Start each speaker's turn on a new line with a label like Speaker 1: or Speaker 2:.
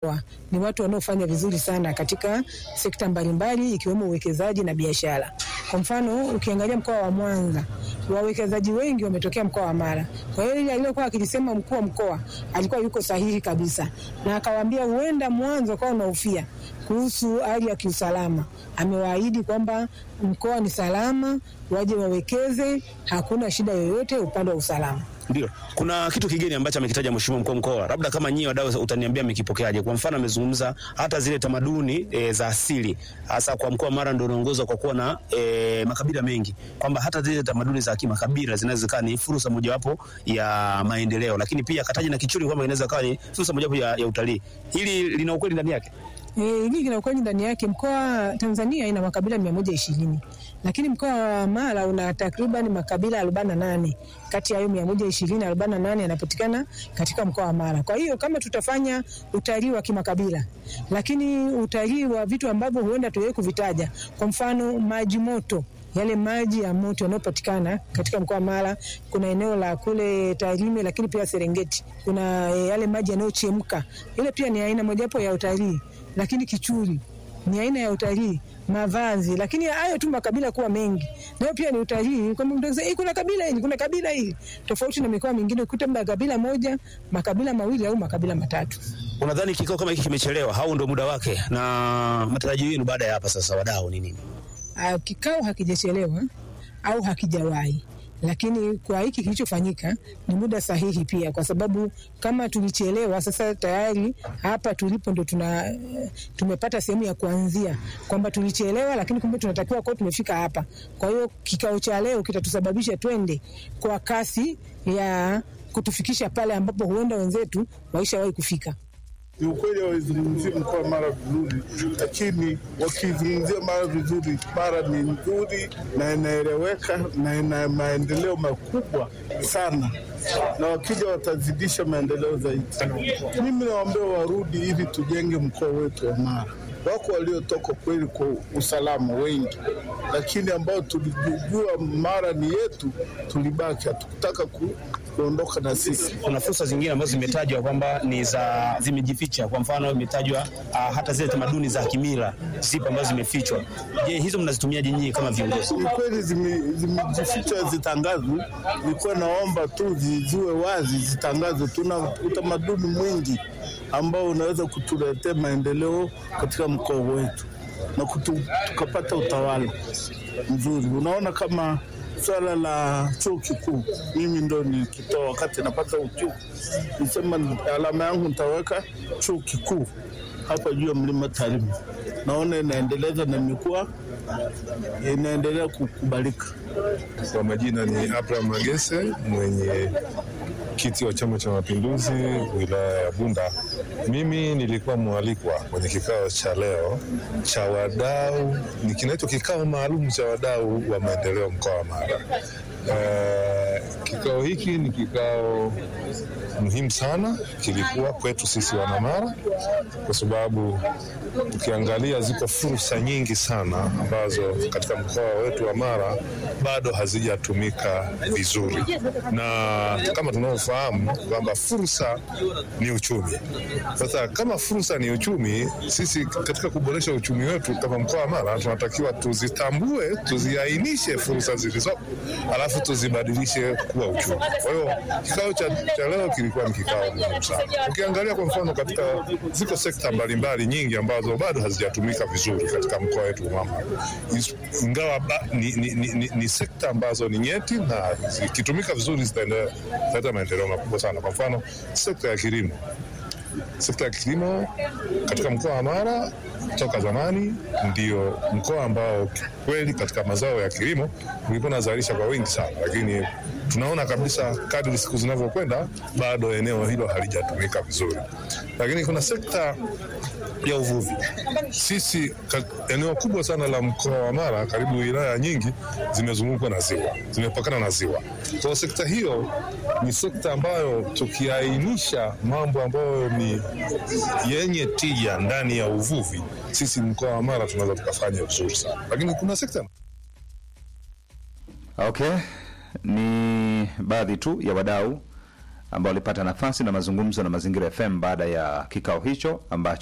Speaker 1: wa, ni watu wanaofanya vizuri sana katika sekta mbalimbali ikiwemo uwekezaji na biashara. Kwa mfano, ukiangalia mkoa wa Mwanza, wawekezaji wengi wametokea mkoa wa Mara. Kwa hiyo ile aliyokuwa akilisema mkuu wa mkoa alikuwa yuko sahihi kabisa, na akawaambia huenda Mwanza ukawa unahofia kuhusu hali ya kiusalama. Amewaahidi kwamba mkoa ni salama, waje wawekeze, hakuna shida yoyote upande wa usalama.
Speaker 2: Ndio, kuna kitu kigeni ambacho amekitaja mheshimiwa mkuu wa mkoa, labda kama nyinyi wadau utaniambia mmekipokeaje? Kwa mfano amezungumza hata zile tamaduni e, za asili, hasa kwa mkoa wa Mara ndio unaongozwa kwa kuwa na e, makabila mengi, kwamba hata zile tamaduni za kimakabila zinaweza kuwa ni fursa mojawapo ya maendeleo, lakini pia akataja na Kichuri kwamba inaweza kuwa ni fursa mojawapo ya, ya utalii. Hili lina ukweli ndani yake?
Speaker 1: E, hili kina ukweli ndani yake. Mkoa Tanzania ina makabila mia moja ishirini lakini mkoa wa Mara una takriban makabila arobaini na nane kati ya hayo mia moja ishirini arobaini na nane yanapatikana katika mkoa wa Mara. Kwa hiyo kama tutafanya utalii wa kimakabila, lakini utalii wa vitu ambavyo huenda tuwewe kuvitaja, kwa mfano maji moto yale maji ya moto yanayopatikana katika mkoa wa Mara, kuna eneo la kule Tarime, lakini pia Serengeti kuna e, yale maji yanayochemka, ile pia ni aina mojawapo ya utalii. Lakini Kichuri ni aina ya utalii, mavazi, lakini hayo tu makabila kuwa mengi, nayo pia ni utalii. Kwamba mtu akisema kuna kabila hili, kuna kabila hili, tofauti na mikoa mingine, ukuta mna kabila moja, makabila mawili au makabila matatu.
Speaker 2: Unadhani kikao kama hiki kimechelewa au ndio muda wake, na matarajio yenu baada ya hapa sasa, wadau ni nini?
Speaker 1: Uh, kikao hakijachelewa au hakijawahi, lakini kwa hiki kilichofanyika ni muda sahihi pia, kwa sababu kama tulichelewa, sasa tayari hapa tulipo ndo tuna tumepata sehemu ya kuanzia kwamba tulichelewa, lakini kumbe tunatakiwa kwa tumefika hapa. Kwa hiyo kikao cha leo kitatusababisha twende kwa kasi ya kutufikisha pale ambapo huenda wenzetu waishawahi kufika.
Speaker 3: Ni ukweli hawazungumzia mkoa wa Mara vizuri, lakini wakizungumzia Mara vizuri, Mara ni nzuri na inaeleweka na ina maendeleo makubwa sana, na wakija watazidisha maendeleo zaidi. Mimi nawaambia warudi ili tujenge mkoa wetu wa Mara. Wako waliotoka kweli kwa usalama wengi, lakini ambao tulijua Mara ni yetu, tulibaki, hatukutaka ku kuondoka na sisi.
Speaker 2: Kuna fursa zingine ambazo zimetajwa kwamba ni za zimejificha. Kwa mfano imetajwa uh, hata zile tamaduni za kimila zipo ambazo zimefichwa. Je, hizo mnazitumiaje nyinyi kama viongozi?
Speaker 3: Ni kweli zimejifichwa, zitangazwe. Nilikuwa naomba tu ziwe wazi, zitangazwe. Tuna utamaduni mwingi ambao unaweza kutuletea maendeleo katika mkoa wetu na kutu, tukapata utawala mzuri. Unaona kama swala la chuo kikuu, mimi ndo nikitoa wakati napata uchuo, nisema alama yangu nitaweka chuo kikuu hapa juu ya mlima Tarime. Naona inaendeleza na imekuwa inaendelea kukubalika.
Speaker 4: Kwa majina ni Abraham Magese, mwenye kiti wa Chama cha Mapinduzi wilaya ya Bunda. Mimi nilikuwa mwalikwa kwenye kikao cha leo cha wadau, ni kinaitwa kikao maalum cha wadau wa maendeleo mkoa wa Mara. Uh, kikao hiki ni kikao muhimu sana, kilikuwa kwetu sisi wanamara, kwa sababu ukiangalia ziko fursa nyingi sana ambazo katika mkoa wetu wa Mara bado hazijatumika vizuri, na kama tunavyofahamu kwamba fursa ni uchumi. Sasa kama fursa ni uchumi, sisi katika kuboresha uchumi wetu kama mkoa wa Mara tunatakiwa tuzitambue, tuziainishe fursa zilizopo, alafu tuzibadilishe kuwa uchumi. Kwa hiyo kikao cha, cha leo kilikuwa ni kikao muhimu sana. Ukiangalia kwa mfano, katika ziko sekta mbalimbali nyingi ambazo bado hazijatumika vizuri katika mkoa wetu wa Mara, ingawa ni, ni, ni, ni, ni sekta ambazo ni nyeti na zikitumika vizuri zitaleta maendeleo makubwa sana. Kwa mfano sekta ya kilimo sekta ya kilimo katika mkoa wa Mara toka zamani ndio mkoa ambao kweli katika mazao ya kilimo ulikuwa unazalisha kwa wingi sana, lakini tunaona kabisa kadri siku zinavyokwenda bado eneo hilo halijatumika vizuri. Lakini kuna sekta ya uvuvi. Sisi eneo kubwa sana la mkoa wa Mara, karibu wilaya nyingi zimezungukwa na ziwa, zimepakana na ziwa. Kwa sekta hiyo ni sekta ambayo tukiainisha mambo ambayo ni yenye tija ndani ya uvuvi, sisi mkoa wa Mara tunaweza tukafanya vizuri sana, lakini kuna sekta
Speaker 5: Okay, ni baadhi tu ya wadau ambao walipata nafasi na mazungumzo na Mazingira FM baada ya kikao hicho ambacho